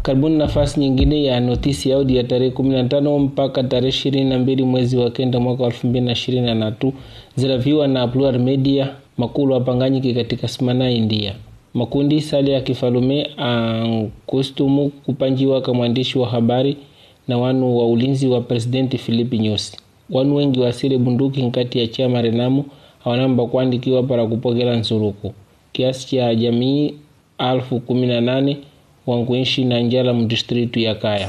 karibuni nafasi nyingine ya notisi ya audio ya tarehe 15 mpaka tarehe 22 mwezi wa kenda mwaka 2023 ziraviwa na Plural Media makulu apanganyike katika simana India makundi sali ya kifalume ankustumu kupanjiwa ka mwandishi wa habari na wanu wa ulinzi wa presidenti Filipi Nyusi wanu wengi wasile bunduki nkati ya chama Renamu awanamba kuandikiwa para kupokela nsuruku kiasi cha jamii alfu kumi na nane wankuishi na njala mdistritu ya Kaya.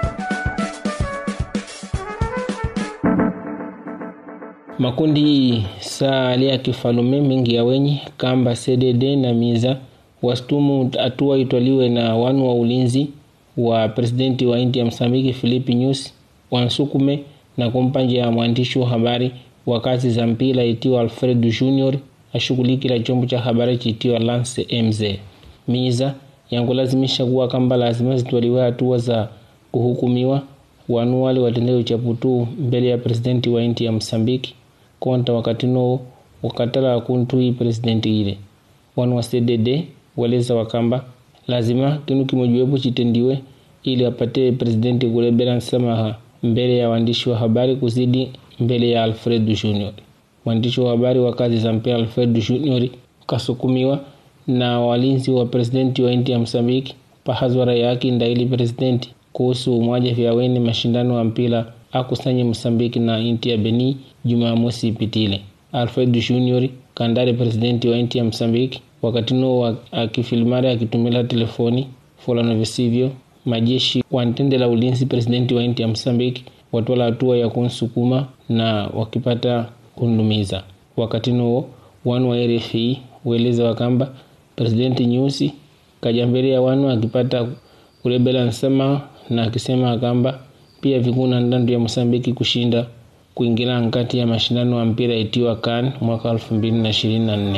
Makundi sali ya kifalume mingi ya wenye kamba CDD na miza wastumu hatua itwaliwe na wanu wa ulinzi wa presidenti wa India Msambiki Filipi Nyusi wansukume na kumpanja ya mwandishi wa habari wa kazi za mpira itiwa Alfredo Junior ashughulikila chombo cha habari chitiwa Lance MZ miza yankulazimisha kuwa kamba lazima zitwaliwe hatua za kuhukumiwa wanu wale watendee uchaputu mbele ya presidenti wa inti ya Msambiki konta wakati noo wakatala kuntui presidenti ile wanu wa CDD waleza wakamba lazima kinu kimojiwepo chitendiwe ili apate presidenti kulebela msamaha mbele ya waandishi wa habari kuzidi mbele ya Alfredo Junior. Mwandishi wa habari wa kazi za mpira Alfredo Junior kasukumiwa na walinzi wa presidenti wa inti ya Msambiki pahazwara yake ndaili presidenti kuhusu umwaja vyaweni mashindano ya mpira akusanye Msambiki na inti ya Beni Jumamosi ipitile. Alfredo Junior kandare presidenti wa inti ya Msambiki wakati no akifilmari akitumila telefoni fulano visivyo majeshi wantendela ulinzi presidenti wa inti ya Msambiki watwala hatua ya kunsukuma na wakipata kundumiza. Wakati no wanu wa RFI weleza wakamba presidenti Nyusi kajambelia wanu akipata kulebela nsema na akisema akamba pia vikuna ndandu ya Msambiki kushinda kuingira nkati ya mashindano ya mpira itiwa CAN mwaka 2024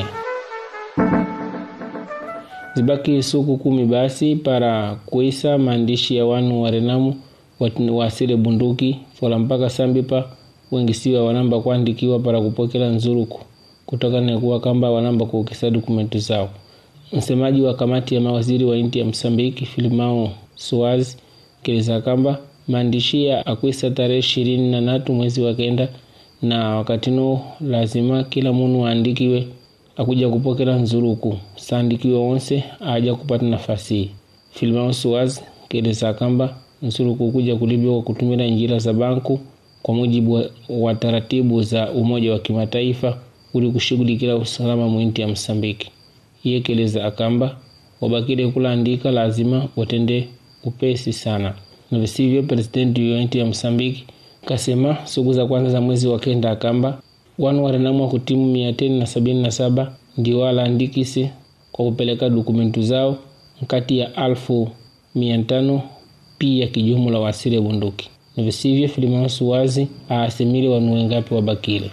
zibaki suku kumi basi para kuisa maandishi ya wanu wa Renamu wasile bunduki fola mpaka sambipa wengisiwa wanamba kuandikiwa para kupokela nzuruku kutokana na kuwa kamba wanamba kuukisa dokumenti zao. Msemaji wa kamati ya mawaziri wa inti ya Msambiki Filimao Suaz keleza kamba maandishi ya akwisa tarehe ishirini na natu mwezi wa kenda na wakati no lazima kila munu aandikiwe akuja kupokela nzuruku saandikiwe wonse aja kupata nafasi Filimao Suaz keleza kamba nzuruku kuja kulibiwa kwa kutumira njira za banku kwa mujibu wa, wa taratibu za Umoja wa Kimataifa uli kushughulikila usalama mwinti ya Msambiki. Iye keleza akamba wabakile kulaandika lazima watende upesi sana, na visivyo presidenti wa inti ya Msambiki kasema siku za kwanza za mwezi wa kenda akamba wanu warenamwa kutimu mia teni na sabini na saba ndio walaandikise kwa kupeleka dokumentu zao nkati ya alfu mia tano pia kijumla wasile bunduki na visivyo Filimansu wazi aasimile wanu wengapi wabakile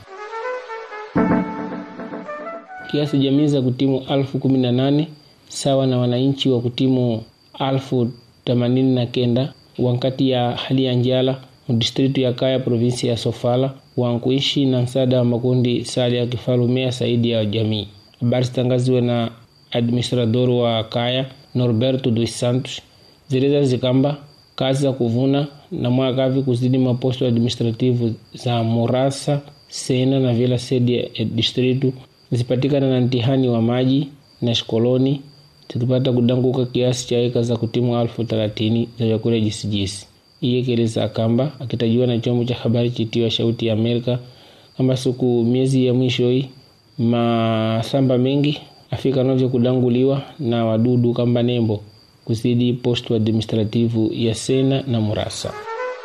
kiasi jamii za kutimu alfu kumi na nane sawa na wananchi wa kutimu alfu themanini na kenda wankati ya hali ya njala mdistritu ya Kaya provinsi ya Sofala wankuishi na msaada wa makundi sali ya kifalumea saidi ya jamii. Habari zitangaziwe na administrador wa Kaya Norberto dos Santos zileza zikamba kazi za kuvuna na mwakavi kuzidi maposto administrativu za Morasa, Sena na Vila Sedi ya distritu zipatikana na mtihani wa maji na shikoloni zikipata kudanguka kiasi cha eka za kutimu alfu thelathini za vyakula jisijisi. Iye keleza kamba akitajiwa na chombo cha habari chitiwa Shauti ya Amerika kamba siku miezi ya mwisho hii masamba mengi afika novyo kudanguliwa na wadudu kamba nembo kuzidi posto administrativu ya Sena na Murasa.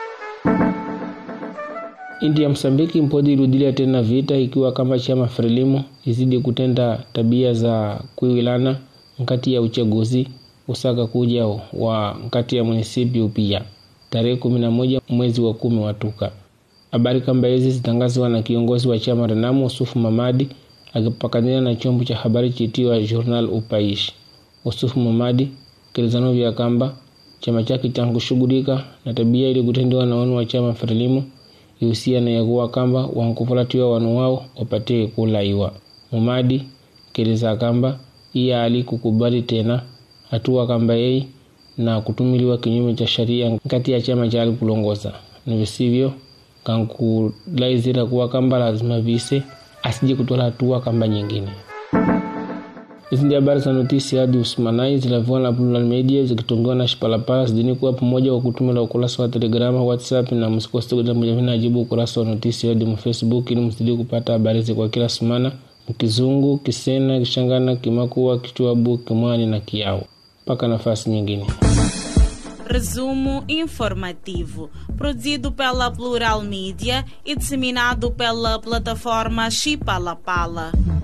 Inti ya Msambiki mpodi irudilia tena vita ikiwa kama chama Frelimo izidi kutenda tabia za kuiwilana nkati ya uchaguzi usaka kuja wa nkati ya munisipiu pia tarehe kumi na moja mwezi wa kumi watuka. Habari kamba hizi zitangazwa na kiongozi wa chama Renamu Usufu Mamadi akipakania na chombo cha habari chitiwa Journal Upaishi. Usufu Mamadi kilizano vya kamba chama chake chankushughulika na tabia ili kutendewa na wanu wa chama Frelimo ihusiana ya kuwa kamba wankupulatiwa wanu wao wapate kulaiwa. Mamadi keleza kamba iya ali kukubali tena hatua kamba yei na kutumiliwa kinyume cha sheria kati ya chama cha alikulongoza na visivyo kankulaizira kuwa kamba lazima vise asije kutola hatua kamba nyingine hizi ndio habari za notisi hadi usimanai zilaviwa na Plural Media zikitongewa na Shipalapala zidini kuwa pamoja kwa kutumila ukurasa wa Telegrama, WhatsApp na msikose kujamujaminajibu ukurasa wa notisi hadi mu Facebook ili mzidi kupata habari hizi kwa kila semana mkizungu, kisena, kishangana, kimakua, kichwabu, kimwani na kiao. Mpaka nafasi nyingine. Resumo informativo, produzido pela Plural Mídia e disseminado pela plataforma Chipalapala.